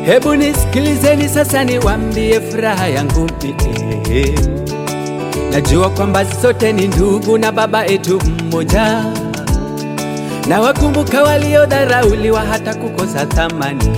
Hebu nisikilizeni sasa, niwambie furaha yangu mie. Najua kwamba sote ni ndugu na baba etu mmoja, na wakumbuka waliodharauliwa hata kukosa thamani.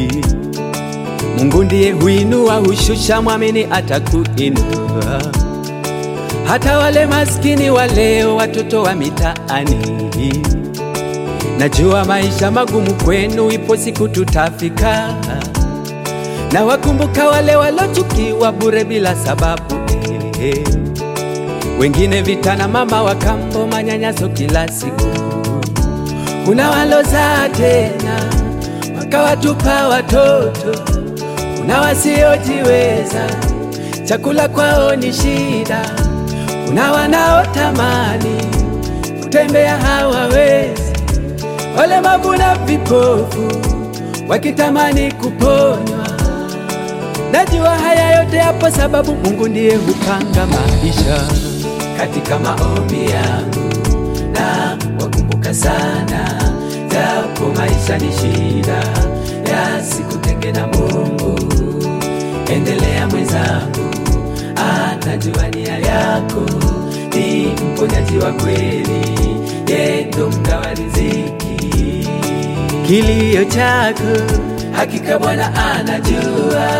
Mungu ndiye huinua, hushusha, mwamini atakuinua. Hata wale maskini wa leo, watoto wa mitaani, najua maisha magumu kwenu, ipo siku tutafika. Na wakumbuka wale walochukiwa bure bila sababu eh. Wengine vita na mama wa kambo, manyanyaso kila siku. Kuna walozaa tena wakawatupa watoto, kuna wasiojiweza chakula kwao ni shida, kuna wanaotamani kutembea hawawezi, walemavu na vipofu wakitamani kuponywa. Najua haya yote hapo sababu Mungu ndiye hupanga maisha. Katika maombi yangu na wakumbuka sana, japo maisha ni shida, yasikutenge na Mungu. Endelea mwenzangu, anajua nia yako, ni mponyaji wa kweli, yeye ndo mgawa riziki. Kilio chako hakika Bwana anajua,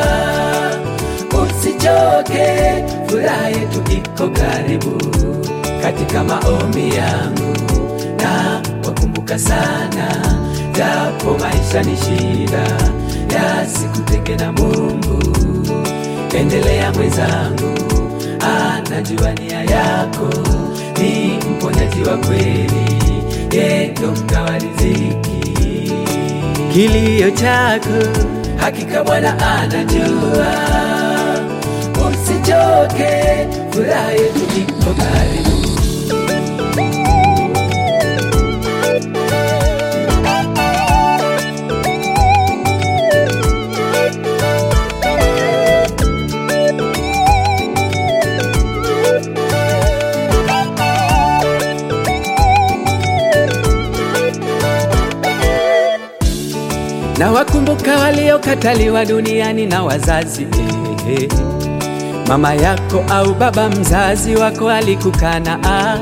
usichoke, furaha yetu iko karibu. Katika maombi yangu na wakumbuka sana, japo maisha ni shida, yasikutenge na Mungu. Endelea mwenzangu, anajua nia yako, ni mponyaji wa kweli, yeye ndo mgawa riziki. Kilio chako hakika Bwana anajua, usichoke, furaha yetu iko karibu. na wakumbuka waliokataliwa duniani na wazazi eh, eh. Mama yako au baba mzazi wako alikukana ah.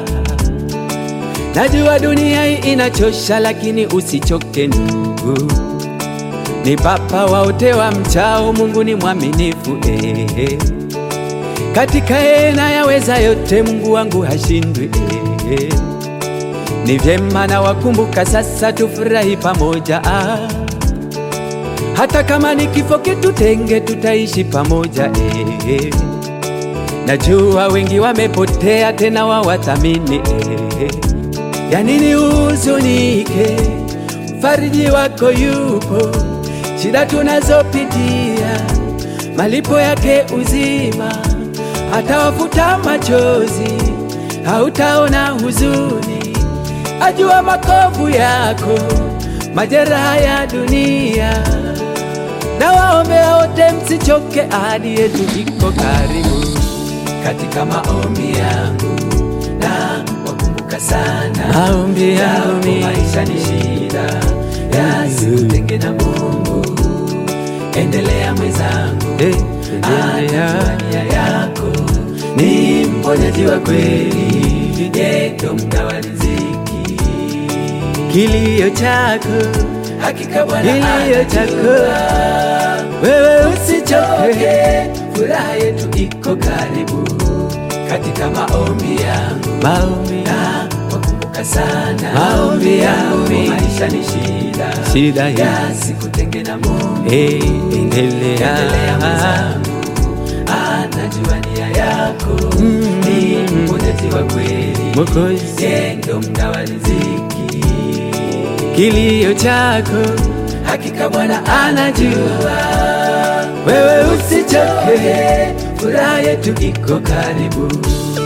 Najua dunia hii inachosha, lakini usichoke ndugu, ni baba waote wa mchao. Mungu ni mwaminifu eh, eh. Katika yeye nayaweza yote, Mungu wangu hashindwi eh, eh. Ni vyema na wakumbuka sasa, tufurahi pamoja ah. Hata kama ni kifo kitutenge, tutaishi pamoja eh, eh. Najua wengi wamepotea, tena wawathamini eh. Ya nini uhuzunike? Mfariji wako yupo, shida tunazopitia, malipo yake uzima, atawafuta machozi, hautaona huzuni, ajua makovu yako, majeraha ya dunia na waombea wote msichoke, ahadi yetu iko karibu. Katika maombi yangu na wakumbuka sana, maombi yangu mimi, maisha ni shida, yasikutenge na Mungu. Endelea mwenzangu, Eh, anajua endelea. nia yako, ni mponyaji wa kweli, yeye ndo mgawa riziki. Kilio chako hakika Bwana Kilio chako, anajua. wewe Usichoke, furaha yetu iko karibu. Katika maombi yangu maombi na wakumbuka sana, Maombi yangu mimi. maisha ni shida, Shida hii. yasikutenge na Mungu. Eh, Endelea endelea mwenzangu, anajua nia yako, ni mponyaji wa kweli, Mwokozi, yeye ndo mgawa riziki. kilio chako Hakika Bwana anajua, wewe usichoke, furaha yetu iko karibu.